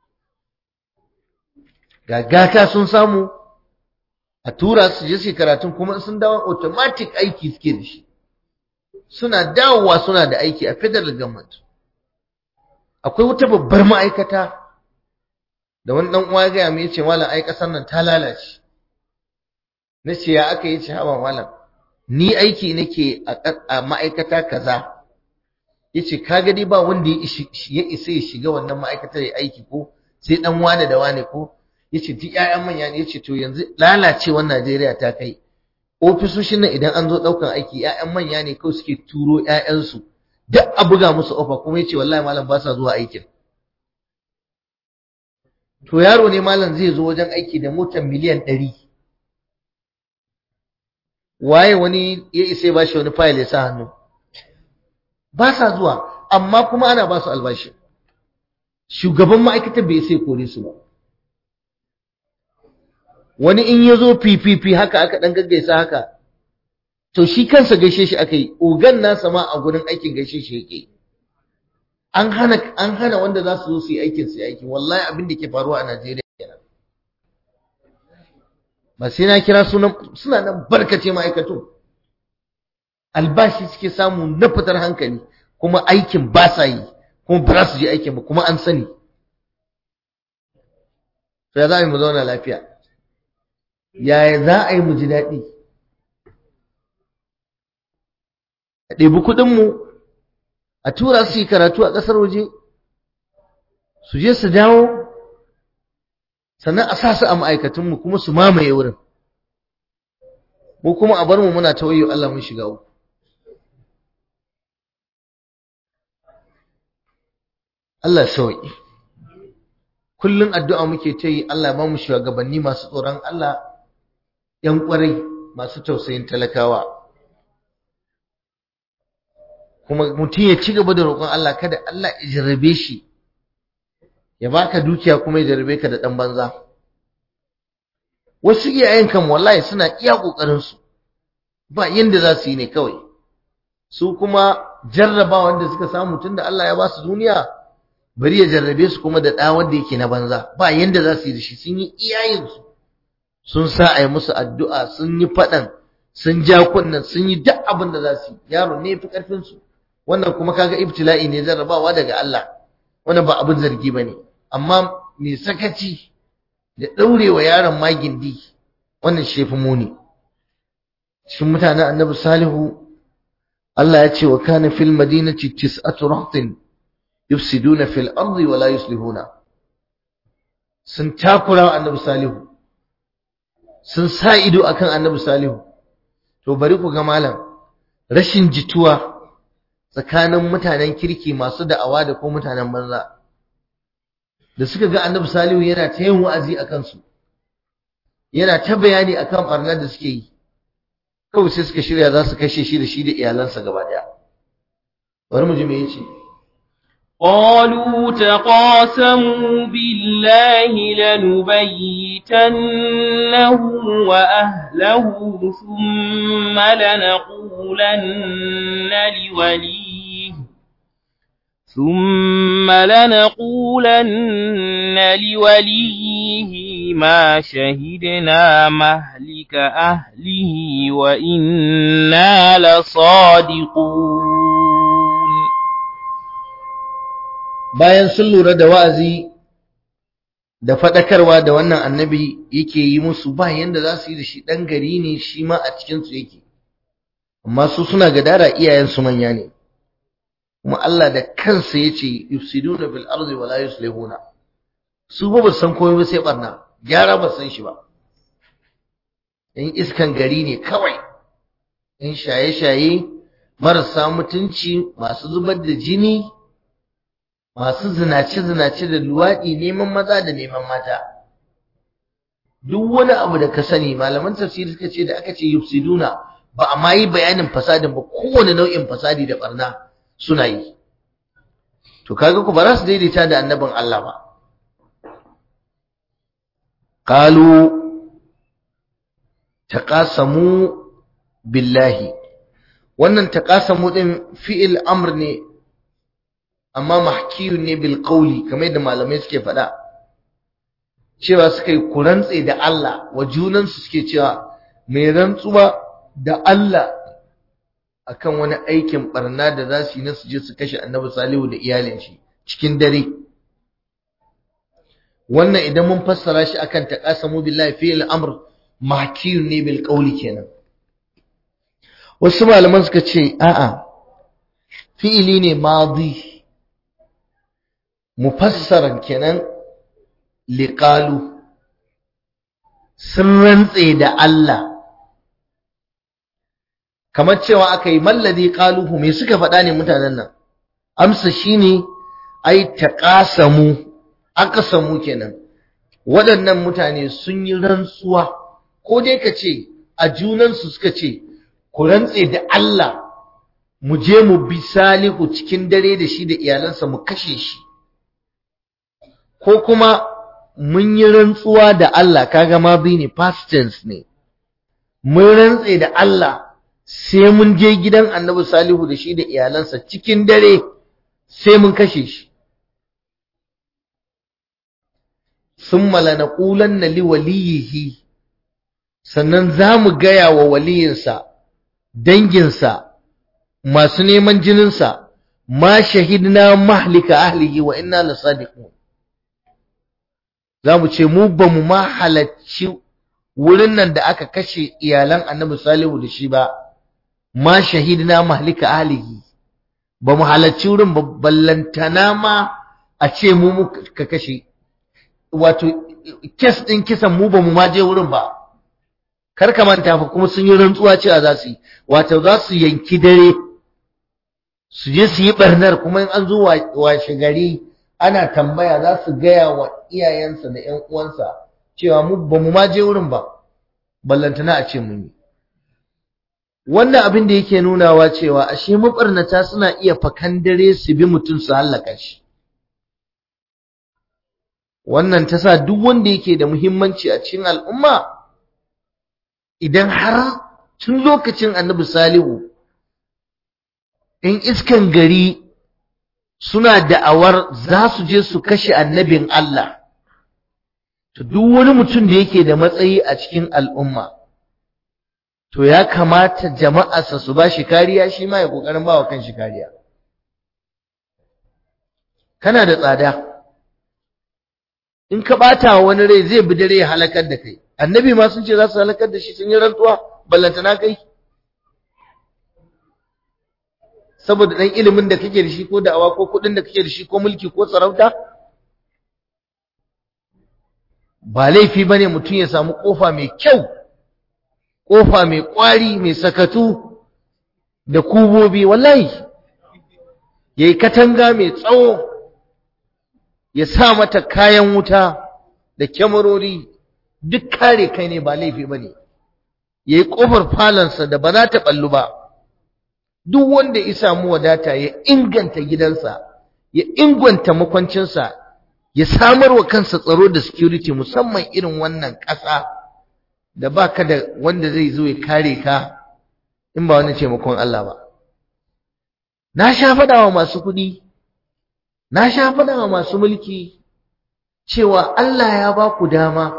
gagata sun samu a tura su je su karatun kuma sun dawo automatic aiki suke da shi suna dawowa suna da aiki a federal government akwai wata babbar ma'aikata da wani dan uwa ya gaya mu yace malam ai kasar nan ta lalace nace ya aka yace hawa malam ni aiki nake a ma'aikata kaza yace kaga dai ba wanda ya isa ya shiga wannan ma'aikatar ya aiki ko sai dan wane da wane ko yace duk ƴaƴan manya ne yace to yanzu lalacewar Najeriya ta kai ofisoshin nan idan an zo daukan aiki ƴaƴan manya ne kawai suke turo ƴaƴansu duk a buga musu ofa kuma yace wallahi malam ba sa zuwa aikin to yaro ne malam zai zo wajen aiki da motar miliyan ɗari waye wani ya isa ba shi wani fayil ya sa hannu ba sa zuwa amma kuma ana ba su albashi shugaban ma'aikatar bai sai kore su ba wani in ya zo fififi haka aka ɗan gaggaisa haka to shi kansa gaishe shi aka yi ogan nasa ma a gurin aikin gaishe shi yake an hana an hana wanda za su zo su yi aikin su aiki wallahi abin da ke faruwa a Najeriya kenan ba sai na kira sunan suna nan barkace ma'aikatu albashi suke samu na fitar hankali kuma aikin ba sa yi kuma ba za su je aikin ba kuma an sani sai za a yi mu zauna lafiya yaya za a yi mu ji daɗi a ɗebi kuɗinmu a tura su yi karatu a ƙasar waje su je su dawo sannan a sa su a ma'aikatunmu kuma su mamaye wurin mu kuma a bar mu muna ta wayo Allah mun shiga uku Allah sauki kullun addu'a muke ta yi Allah ba mu shugabanni masu tsoron Allah ‘yan ƙwarai masu tausayin talakawa kuma mutum ya ci gaba da roƙon Allah kada Allah ya jarrabe shi ya baka dukiya kuma ya jarrabe ka da ɗan banza wasu iyayen kan wallahi suna iya ƙoƙarin su ba yanda za su yi ne kawai su kuma jarraba wanda suka samu tunda Allah ya ba su duniya bari ya jarrabe su kuma da ɗa wanda yake na banza ba yanda za su yi da shi sun yi iyayen su sun sa a yi musu addu'a sun yi faɗan sun ja kunnen sun yi duk abin da za su yi yaro ne fi ƙarfin su wannan kuma kaga ibtila'i ne jarrabawa daga Allah wannan ba abin zargi bane amma mai sakaci da daurewa yaron magindi wannan shefi muni cikin mutanen annabi salihu Allah ya ce wa kana fil madinati tis'atu rahtin yufsiduna fil ardi wa la yuslihuna sun takura annabi salihu sun sa ido akan annabi salihu to bari ku ga malam rashin jituwa tsakanin mutanen kirki masu da'awa da ko mutanen banza da suka ga annabi salihu yana ta yin wa'azi a kansu yana ta bayani akan barnar da suke yi kawai sai suka shirya za su kashe shi da shi da iyalansa gaba daya bari mu ji me yace قالوا تقاسموا بالله لنبيتنه وأهله ثم لنقولن لوليه ثم لنقولن لوليه ما شهدنا مهلك أهله وإنا لصادقون bayan sun lura da wa'azi da faɗakarwa da wannan annabi yake yi musu ba yanda za su yi da shi ɗan gari ne shi ma a cikinsu yake amma su suna gadara iyayensu manya ne kuma Allah da kansa ya ce yufsiduna bil ardi wa la yuslihuna su ba ba san komai ba sai barna gyara ba san shi ba in iskan gari ne kawai in shaye-shaye marasa mutunci masu zubar da jini masu zinace-zinace da luwaɗi neman maza da neman mata duk wani abu da ka sani malaman tafsiri suka ce da aka ce yufsiduna ba a ma yi bayanin fasadin ba kowane nau'in fasadi da barna suna yi to kaga ku ba za su daidaita da annabin Allah ba qalu taqasamu billahi wannan taqasamu din fi'il amr ne amma mahkiyun ne bil qawli kamar yadda malamai suke faɗa cewa suka yi kurantse da Allah wa junansu suke cewa mai rantsuwa da Allah akan wani aikin barna da za su yi na su je su kashe annabi salihu da iyalin shi cikin dare wannan idan mun fassara shi akan taqasamu billahi fi al-amr mahkiyun ne bil qawli kenan wasu malaman suka ce a'a fi'ili ne madi mufassaran kenan liqalu sun rantse da Allah kamar cewa aka yi malladi qaluhu me suka faɗa ne mutanen nan amsa shine ai taqasamu aqsamu kenan waɗannan mutane sun yi rantsuwa ko dai ka ce a junansu suka ce ku rantse da Allah mu je mu bi salihu cikin dare da shi da iyalansa mu kashe shi ko kuma mun yi rantsuwa da Allah kaga ma bi ne past tense ne mun rantse da Allah sai mun je gidan annabi salihu da shi da iyalansa cikin dare sai mun kashe shi summa lanaqulanna liwaliyihi sannan za mu gaya wa waliyinsa danginsa masu neman jininsa ma shahidna mahlika ahlihi wa inna lasadiqun za mu ce mu ba mu ma halacci wurin nan da aka kashe iyalan annabi salihu da shi ba ma shahidna mahlika ahlihi ba mu halarci wurin ballantana ma a ce mu muka kashe wato kes ɗin kisan mu ba mu ma je wurin ba kar ka manta fa kuma sun yi rantsuwa cewa za su yi wato za su yanki dare su je su yi barnar kuma in an zo washe gari ana tambaya za su gaya wa iyayensa da ƴan uwansa cewa mu ba mu ma je wurin ba ballantana a ce mun yi wannan abin da yake nunawa cewa ashe mabarnata suna iya fakan dare su bi mutum su hallaka shi wannan ta sa duk wanda yake da muhimmanci a cikin al'umma idan har tun lokacin annabi salihu in iskan gari suna da'awar za su je su kashe annabin Allah to duk wani mutum da yake da matsayi a cikin al'umma to ya kamata jama'arsa su ba shi kariya shi ma ya kokarin ba wa kanshi kariya kana da tsada in ka bata wani rai zai bi dare ya halakar da kai annabi ma sun ce za su halakar da shi sun yi rantsuwa ballantana kai saboda dan ilimin da kake da shi ko da'awa ko kudin da kake da shi ko mulki ko sarauta ba laifi bane mutum ya samu kofa mai kyau kofa mai kwari mai sakatu da kubobi wallahi yayi katanga mai tsawo ya sa mata kayan wuta da kyamarori duk kare kai ne ba laifi bane yayi kofar falansa da ba za ta ballu ba duk wanda ya samu wadata ya inganta gidansa ya inganta makwancinsa ya samar wa kansa tsaro da security musamman irin wannan ƙasa da baka da wanda zai zo ya kare ka in ba wani taimakon Allah ba na sha faɗa wa masu kuɗi na sha faɗa wa masu mulki cewa Allah ya ba ku dama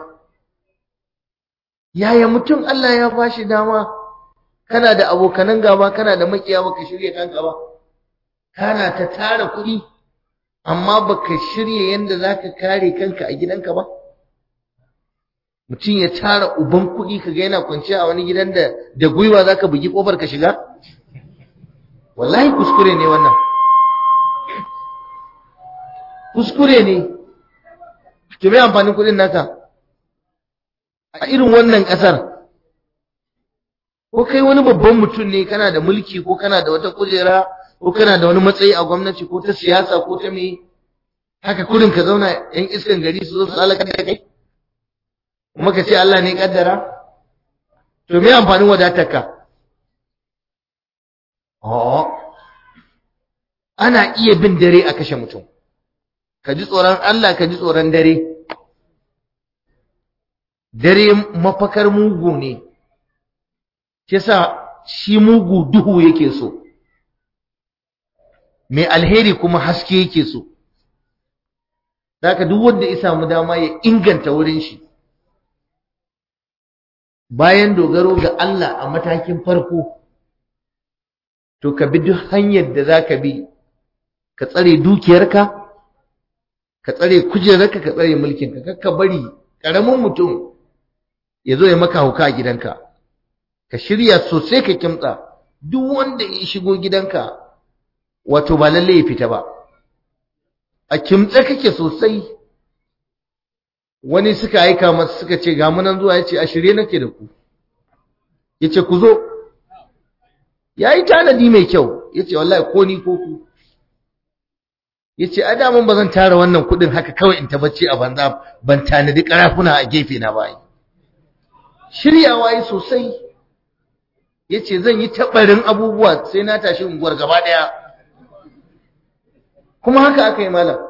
yaya mutum Allah ya ba shi dama kana da abokanan gaba kana da makiya baka shirya kanka ba kana ta tara kuɗi amma baka shirya yanda zaka kare kanka a gidanka ba mutum ya tara uban kuɗi kaga yana kwanciya a wani gidan da da gwiwa zaka bugi kofar ka shiga wallahi kuskure ne wannan kuskure ne to me amfanin kuɗin naka a irin wannan ƙasar ko kai wani babban mutum ne kana da mulki ko kana da wata kujera ko kana da wani matsayi a gwamnati ko ta siyasa ko ta me haka kurin ka zauna yan iskan gari su zo su halaka da kai kuma ka ce Allah ne kaddara to me amfanin wadatarka oh ana iya bin dare a kashe mutum ka ji tsoron Allah ka ji tsoron dare dare mafakar mugu ne kisa shi mugu duhu yake so mai alheri kuma haske yake so Daka duk wanda ya samu dama ya inganta wurin shi bayan dogaro ga Allah a matakin farko to ka bi duk hanyar da za ka bi ka tsare dukiyarka ka tsare kujerarka ka tsare mulkinka kakka bari ƙaramin mutum ya zo ya maka hauka a gidanka ka shirya sosai ka kimtsa duk wanda ya shigo gidanka wato ba lalle ya fita ba a kimtsa kake sosai wani suka aika masa suka ce ga munan zuwa ya ce a shirye nake da ku ya ce ku zo ya yi tanadi mai kyau ya ce wallahi ko ni ko ku ya ce a daman ba zan tara wannan kudin haka kawai in tabbaci a banza ban tanadi karafuna a gefe na bayi shiryawa yi sosai ya ce zan yi taɓarin abubuwa sai na tashi unguwar gaba ɗaya kuma haka aka yi malam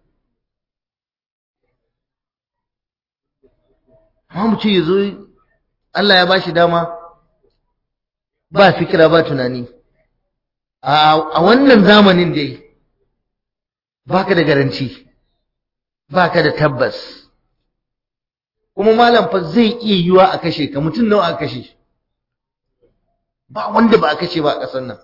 amma mutum ya zo Allah ya ba shi dama ba fikira ba tunani a wannan zamanin dai baka da garanci baka da tabbas kuma malam fa zai iya yiwa a kashe ka mutum nawa a kashe ba wanda ba a kashe ba a ƙasar nan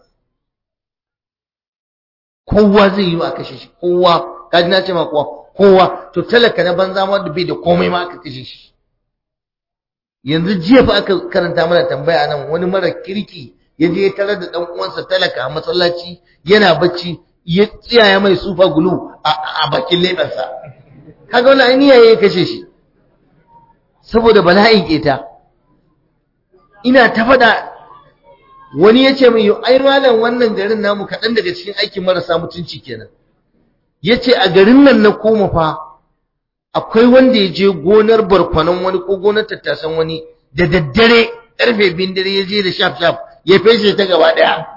kowa zai yiwa a kashe shi kowa kaji na ce ma kowa kowa to talaka na banza wanda bai da komai ma aka kashe shi yanzu jiya fa aka karanta mana tambaya nan wani mara kirki ya je ya tarar da dan uwansa talaka a masallaci yana bacci ya tsiyaya mai sufa gulu a bakin leɓensa kaga wani ainiya ya kashe shi saboda bala'in keta ina ta faɗa wani ya ce mai ai malam wannan garin namu kaɗan daga cikin aikin marasa mutunci kenan ya ce a garin nan na koma fa akwai wanda ya je gonar barkwanon wani ko gonar tattasan wani da daddare ƙarfe biyun dare ya je da shaf shaf ya feshe ta gaba ɗaya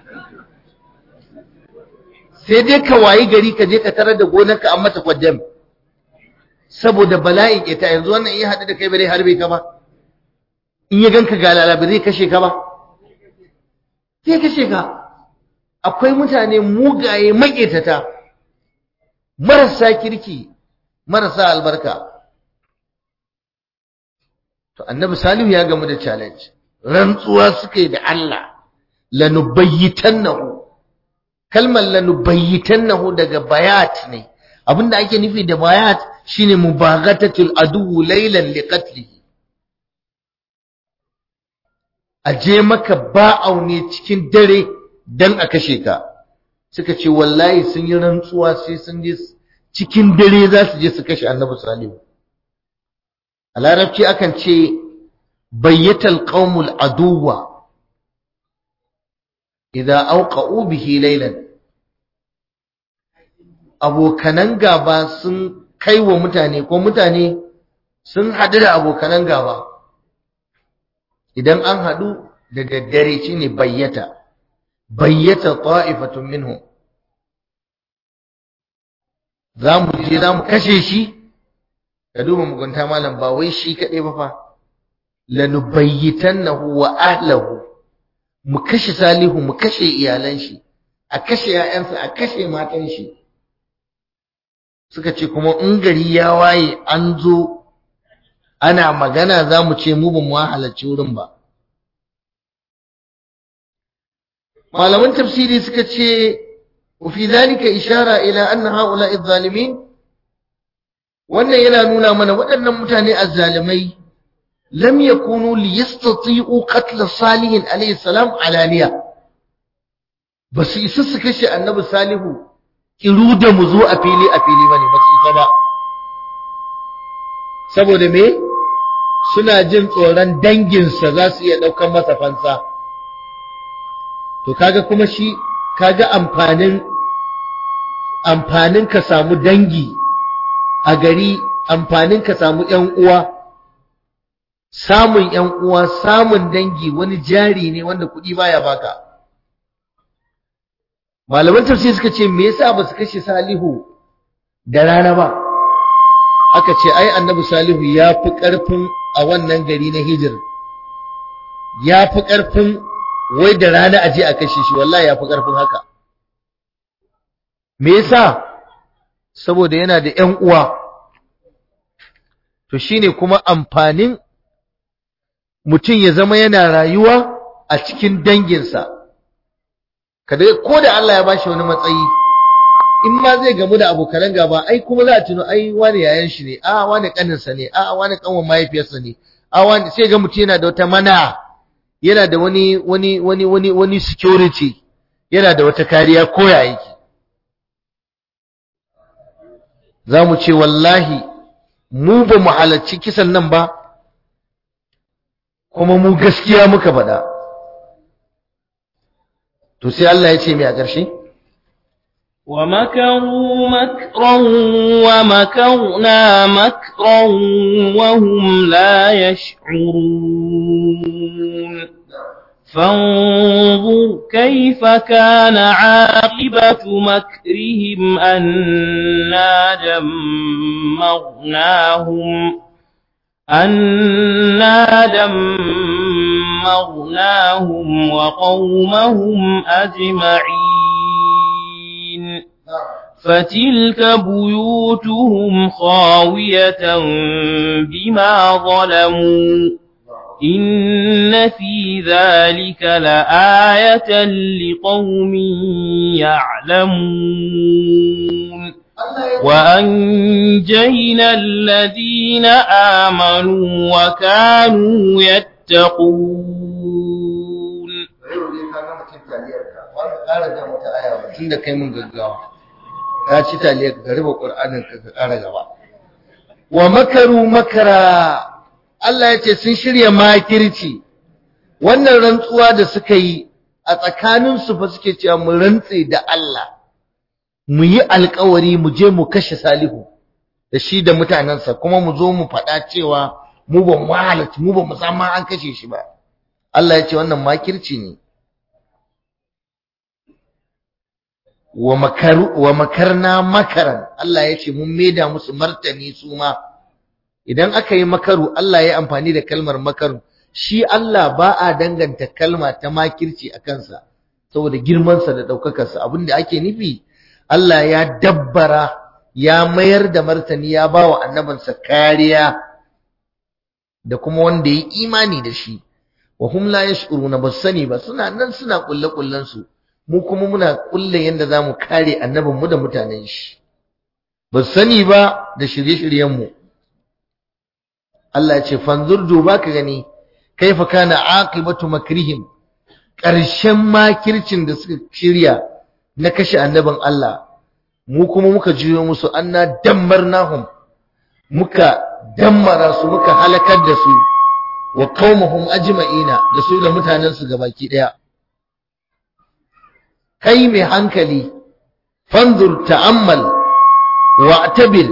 sai dai ka wayi gari ka je ka tarar da gonarka an mata kwaddam saboda bala'in ita yanzu wannan iya haɗu da kai bare harbe ka ba in ya ganka ga lalabi zai kashe ka ba zai kashe ka akwai mutane mugaye maƙetata marasa kirki marasa albarka to annabi salihu ya gamu da challenge rantsuwa suka yi da Allah lanubayyitannahu kalmar lanubayyitannahu daga bayat ne abinda ake nufi da bayat shine mubaghatatul adu laylan liqatlihi aje maka ba'au ne cikin dare dan a kashe ka suka ce wallahi sun yi rantsuwa sai sun je cikin dare za su je su kashe annabi salihu a larabci akan ce bayyatal qaumul aduwa idza auqa'u bihi laylan abokanan gaba sun kai wa mutane ko mutane sun haɗu da abokanan gaba idan an haɗu da daddare shine bayyata bayyata ta'ifatun minhum za mu je za mu kashe shi ka duba mugunta malam ba wai shi kaɗai ba fa lanubayyitannahu wa ahlahu mu kashe salihu mu kashe iyalan shi a kashe ƴaƴansa a kashe matan shi suka ce kuma in gari ya waye an zo ana magana za mu ce mu ba mu halarci wurin ba malaman tafsiri suka ce وفي ذلك إشارة إلى أن هؤلاء الظالمين wannan yana nuna mana waɗannan mutane azzalimai lam yakunu liyastati'u qatl salihin alayhi salam alaniya basu isa su kashe annabi salihu kiru da mu zo a fili a fili bane basu isa ba saboda me suna jin tsoron danginsa za su iya ɗaukar masa fansa to kaga kuma shi kaga amfanin amfanin ka samu dangi a gari amfanin ka samu ƴan uwa samun ƴan uwa samun dangi wani jari ne wanda kuɗi baya baka malaman tafsir suka ce me yasa ba su kashe salihu da rana ba aka ce ai annabi salihu ya fi ƙarfin a wannan gari na hijir ya fi ƙarfin wai da rana aje a kashe shi wallahi ya fi ƙarfin haka me yasa saboda yana da ƴan uwa to shine kuma amfanin mutum ya zama yana rayuwa a cikin danginsa kada ko da Allah ya bashi wani matsayi in ma zai gamu da abokan gaba ai kuma za a tuno ai wani yayan shi ne a wani kaninsa ne a wani kanwan mahaifiyarsa ne a wani sai ga mutum yana da wata mana yana da wani wani wani wani wani security yana da wata kariya ko ya yake za mu ce wallahi mu ba mu halarci kisan nan ba kuma mu gaskiya muka faɗa to sai Allah ya ce mai a ƙarshe ومكروا مكرا ومكرنا مكرا وهم لا يشعرون فانظر كيف كان عاقبة مكرهم أنا دمرناهم أنا دمرناهم وقومهم أجمعين فتلك بيوتهم خاوية بما ظلموا إن في ذلك لآية لقوم يعلمون وأنجينا الذين آمنوا وكانوا يتقون tun da kai mun gaggawa ka ci taliyar ka rufe ƙur'anin ka ka ƙara gaba wa makaru makara Allah ya ce sun shirya makirci wannan rantsuwa da suka yi a tsakaninsu fa suke cewa mu rantse da Allah mu yi alkawari mu je mu kashe Salihu da shi da mutanensa kuma mu zo mu faɗa cewa mu ba mu halarci mu ba mu san ma an kashe shi ba Allah ya ce wannan makirci ne wa makaru wa makarna makaran Allah ya ce mun maida musu martani su ma idan aka yi makaru Allah ya amfani da kalmar makaru shi Allah ba a danganta kalma ta makirci a kansa saboda girmansa da ɗaukakarsa abinda ake nufi Allah ya dabbara ya mayar da martani ya ba wa annabinsa kariya da kuma wanda ya imani da shi wa hum la yash'uruna bas sani ba suna nan suna kulle kullen su mu kuma muna kulle yanda zamu kare annabin mu da mutanen shi bas sani ba da shirye-shiryen mu Allah ya ce fanzur duba ka gani kaifa kana aqibatu makrihim ƙarshen makircin da suka shirya na kashe annabin Allah mu kuma muka juyo musu anna dammarnahum muka dammara su muka halakar da su wa qaumuhum ajma'ina da su da mutanen su gabaki daya kai mai hankali fanzur ta'ammal wa'tabir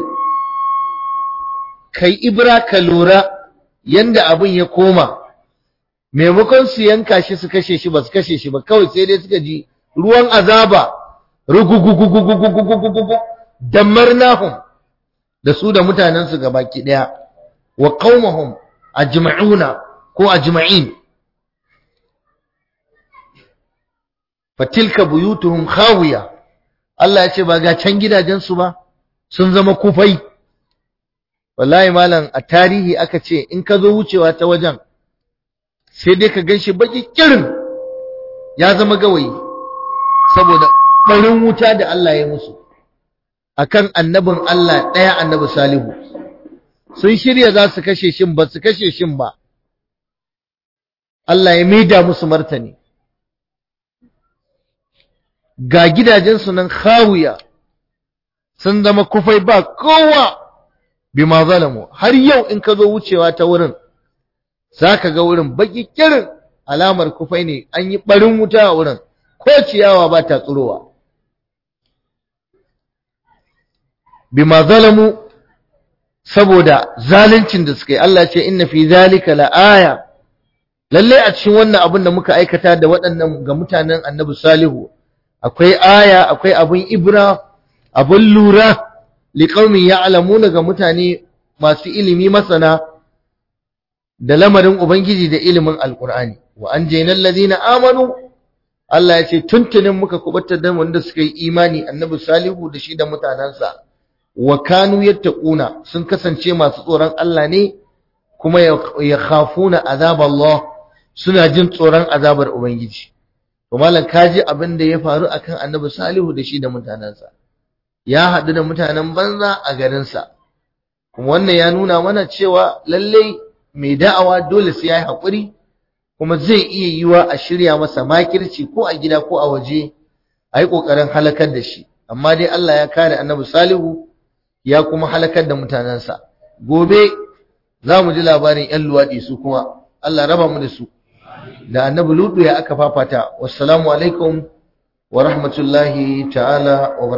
kai ibra ka lura yanda abin ya koma maimakon su yanka shi su kashe shi ba su kashe shi ba kawai sai dai suka ji ruwan azaba rugugugugugugugugugugugu damarnahum da su da mutanen su gabaki daya wa qaumahum ajma'una ko ajma'in fatilka buyutuhum khawiya Allah ya ce ba ga can gidajen su ba sun zama kufai wallahi malam a tarihi aka ce in ka zo wucewa ta wajen sai dai ka ganshi baki kirin ya zama gawayi saboda barin wuta da Allah ya musu akan annabin Allah ɗaya annabi Salihu sun shirya za su kashe shin ba su kashe shin ba Allah ya maida musu martani ga gidajensu nan khawiya sun zama kufai ba kowa bima zalamu har yau in ka zo wucewa ta wurin zaka ga wurin baki kirin alamar kufai ne an yi barin wuta a wurin ko ciyawa ba ta tsurowa bima zalamu saboda zaluncin da suka yi Allah ce inna fi zalika la'aya lalle a cikin wannan abin da muka aikata da waɗannan ga mutanen Annabi Salihu akwai aya akwai abin ibra abin lura liqaumin ya'lamuna ga mutane masu ilimi masana da lamarin ubangiji da ilimin alqur'ani wa anjaynal ladina amanu Allah ya ce tuntunin muka kubatar da wanda suka yi imani Annabi Salihu da shi da mutanansa wa kanu yattaquna sun kasance masu tsoron Allah ne kuma ya khafuna azab Allah suna jin tsoron azabar ubangiji to malam kaji abin da ya faru akan annabi salihu da shi da mutanensa ya haɗu da mutanen banza a garinsa kuma wannan ya nuna mana cewa lallai mai da'awa dole sai ya yi haƙuri kuma zai iya yiwa a shirya masa makirci ko a gida ko a waje a yi ƙoƙarin halakar da shi amma dai Allah ya kare annabi salihu ya kuma halakar da mutanensa gobe za mu ji labarin 'yan luwaɗi su kuma Allah raba mu da su da annabi lutu ya aka fafata wassalamu alaikum wa rahmatullahi ta'ala wa